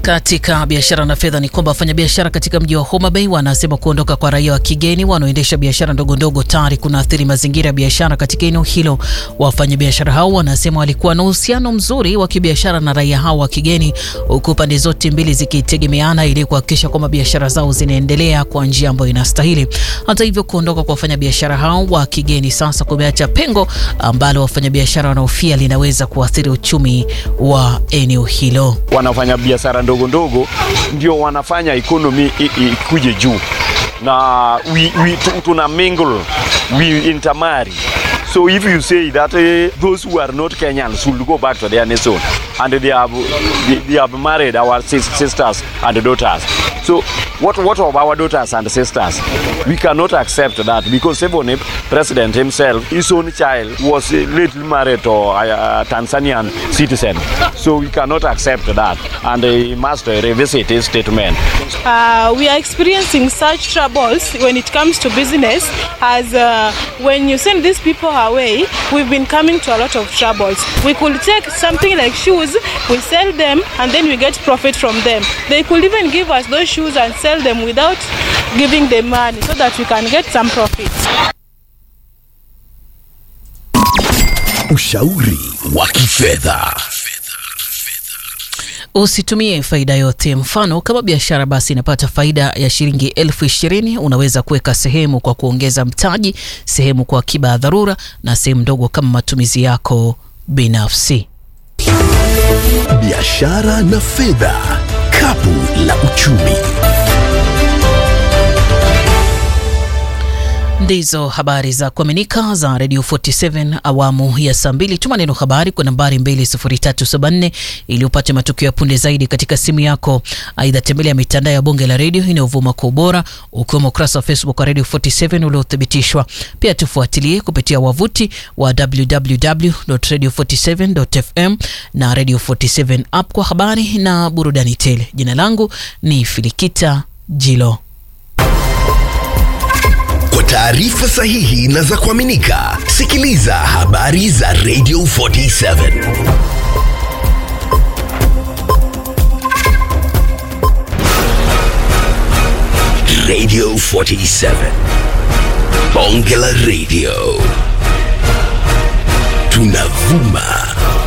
Katika biashara na fedha ni kwamba wafanyabiashara katika mji wa Homa Bay wanasema kuondoka kwa raia wa kigeni wanaoendesha biashara ndogo ndogo tayari kunaathiri mazingira ya biashara katika eneo hilo. Wafanyabiashara hao wanasema walikuwa na uhusiano mzuri wa kibiashara na raia hao wa kigeni, huku pande zote mbili zikitegemeana ili kuhakikisha kwamba biashara zao zinaendelea kwa njia ambayo inastahili. Hata hivyo, kuondoka kwa wafanyabiashara hao wa kigeni sasa kumeacha pengo ambalo wafanyabiashara wanahofia linaweza kuathiri uchumi wa eneo hilo. Wanafanya biashara ndogo ndogo ndio wanafanya ekonomi ikuje juu, na we, we, tuna mingle we intermarry so if you say that uh, those who are not Kenyans should go back to their nation and they have they, they have married our sisters and daughters so what what of our daughters and sisters we cannot accept that because even if president himself his own child was lately married to a, a Tanzanian citizen so we cannot accept that and he must revisit his statement uh, we are experiencing such troubles when it comes to business as uh, when you send these people away we've been coming to a lot of troubles we could take something like shoes we sell them and then we get profit from them they could even give us those shoes and sell them without giving them money so that we can get some profit Ushauri wa kifedha. Usitumie faida yote. Mfano, kama biashara basi inapata faida ya shilingi elfu ishirini unaweza kuweka sehemu kwa kuongeza mtaji, sehemu kwa akiba ya dharura, na sehemu ndogo kama matumizi yako binafsi. Biashara na fedha, kapu la uchumi. Ndizo habari za kuaminika za Radio 47 awamu ya saa mbili. Tuma neno habari kwa nambari 20374 ili upate matukio ya punde zaidi katika simu yako. Aidha, tembelea mitandao ya bonge la redio inayovuma kwa ubora, ukiwemo ukurasa wa Facebook wa Radio 47 uliothibitishwa. Pia tufuatilie kupitia wavuti wa www.radio47.fm na Radio 47 app kwa habari na burudani tele. Jina langu ni Filikita Jilo. Kwa taarifa sahihi na za kuaminika, sikiliza habari za Radio 47. Radio 47. Bonge la Radio. Tunavuma